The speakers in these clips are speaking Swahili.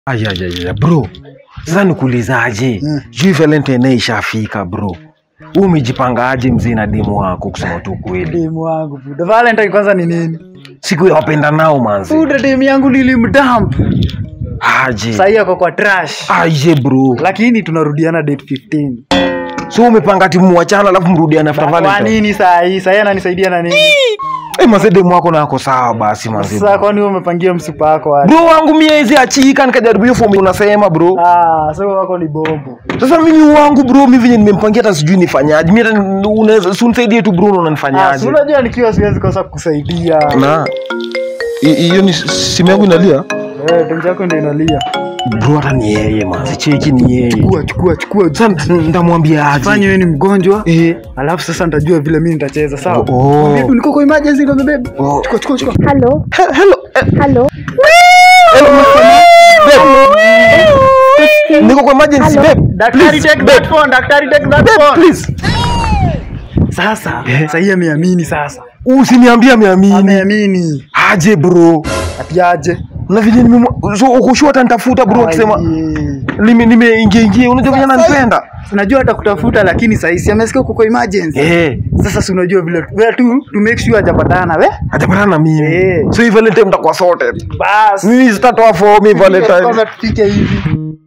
Ayayaya bro, sasa nikuulizaje? Mm. Juu Valentine ishafika bro, wewe umejipangaje mzee na demu wako? Kusema tu kweli, Demu wangu buda. Valentine kwanza ni nini? siku ya wapenda nao manzi Buda demu yangu nilimdump. aje Sahii ako kwa trash. aje bro, Lakini tunarudiana date 15. so umepanga timu wachana alafu mrudiane after Kwa Valentine? nini saa hii? Saa hii ananisaidia na nini? Eh, manze demu wako nako sawa basi manze. Sasa kwani wewe umepangia msupa wako wapi? Bro wangu miezi achika nikajaribu hiyo fomu unasema bro. Ah, sasa wako ni bombo. Sasa mimi wangu bro, mimi venye nimempangia hata sijui nifanyaje. Mimi hata unaweza si unisaidie tu bro, Ah, si unanifanyaje? unajua nikiwa siwezi kosa kukusaidia. Na hi- hiyo ni simu yangu inalia. Eh, tenzi yako ndio inalia. Bro hata ni yeye manzi, cheki ni yeye. Chukua, chukua, chukua. Sasa ndamwambia Fanya aje. wewe ni mgonjwa. Eh, Alafu sasa nitajua vile mimi nitacheza, sawa? Oh. Baby, niko kwa emergency ndo baby. Oh. Chukua, chukua, chukua. Hello, he- hello. eh, hello. babe. Niko kwa emergency Hello. babe. Daktari Please, take babe. that phone, daktari take that Babe, phone. please. Sasa, Eh. sasa hii ameamini sasa. Usiniambie ameamini. Ameamini. Aje bro. Ati aje? Na vile nime so ukoshua hata nitafuta bro akisema Ai. nime nimeingia ingia unajua vile ananipenda. Unajua atakutafuta lakini sasa si amesikia uko kwa emergency. Eh. Sasa si unajua vile wewe tu to make sure hajapatana we. Hajapatana na mimi. Eh. So hii Valentine mtakuwa sorted. Bas. Mimi sitatoa for me Valentine. Kwanza tufike hivi.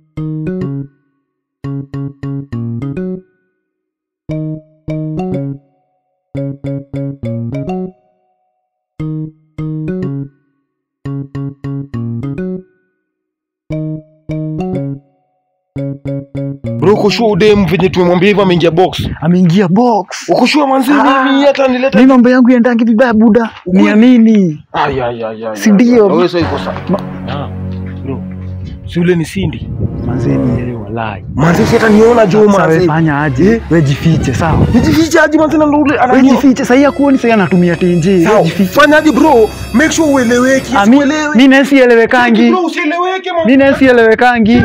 Bro uko sure udem venye tumemwambia hivyo ameingia box. Ameingia box. Uko sure manzi Ah. mimi hata nileta. Mimi mambo yangu yaendangi vibaya buda. Niamini. Ay ay ay ay. Si ndio? Wewe sasa iko sawa. Ah. Bro. Si ule ni Cindy. Manzeni yeye walai. Manzi si hata niona jo Sasa wewe manzi. fanya aje? Wewe jifiche sawa? Nijifiche aje manzi na ndo ule Wewe ananiona. jifiche. Sasa hakuoni sasa anatumia tenje. Sawa. Wewe jifiche. Fanya aje bro? Make sure ueleweki. Ah, mi- Usielewe. Mimi nasi elewekangi. Bro usieleweke man. Mimi nasi elewekangi.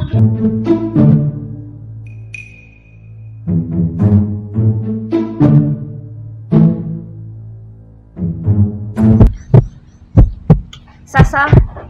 Sasa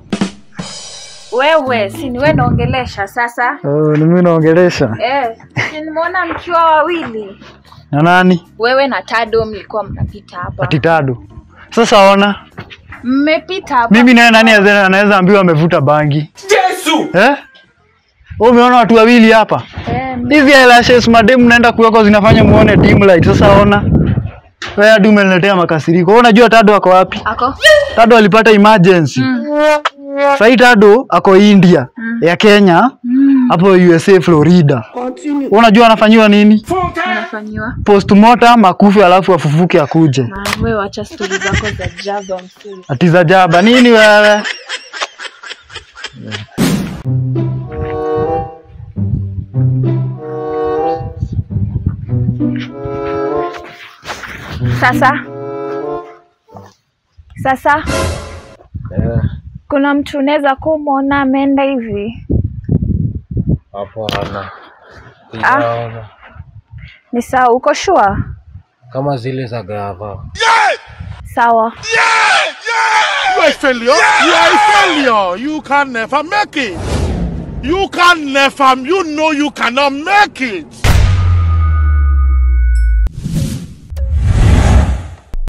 wewe, si ni wewe naongelesha sasa? Oh, ni mimi naongelesha. Eh, si nimeona mkiwa wawili, Na nani? wewe na Tado mlikuwa mnapita hapa, Ati tado. Sasa ona, mmepita hapa. mimi naye nani aze- anaweza ambiwa amevuta bangi? Yesu. Eh? Wewe umeona watu wawili hapa? Eh, m- Hizi eyelashes mademu naenda kuweka zinafanya muone dim light. Sasa ona. Wewe hadi umeniletea makasiriko. Wewe unajua Tado ako wapi? ako Tado alipata emergency. Sasa hii Tado ako India ya Kenya hapo USA Florida. Wewe unajua anafanyiwa nini? unafanyiwa Postmortem akufe alafu afufuke akuje. na wewe, wacha stori zako za jaba msuri. Ati za jaba nini wewe? Sasa sasa, kuna mtu unaweza kumwona ameenda hivi, Hapana. Ah. Sijaona. ni sawa? Uko shua? Kama zile za gava. Sawa. You are a failure. You are a failure. You can never make it. You can never. You know you cannot make it.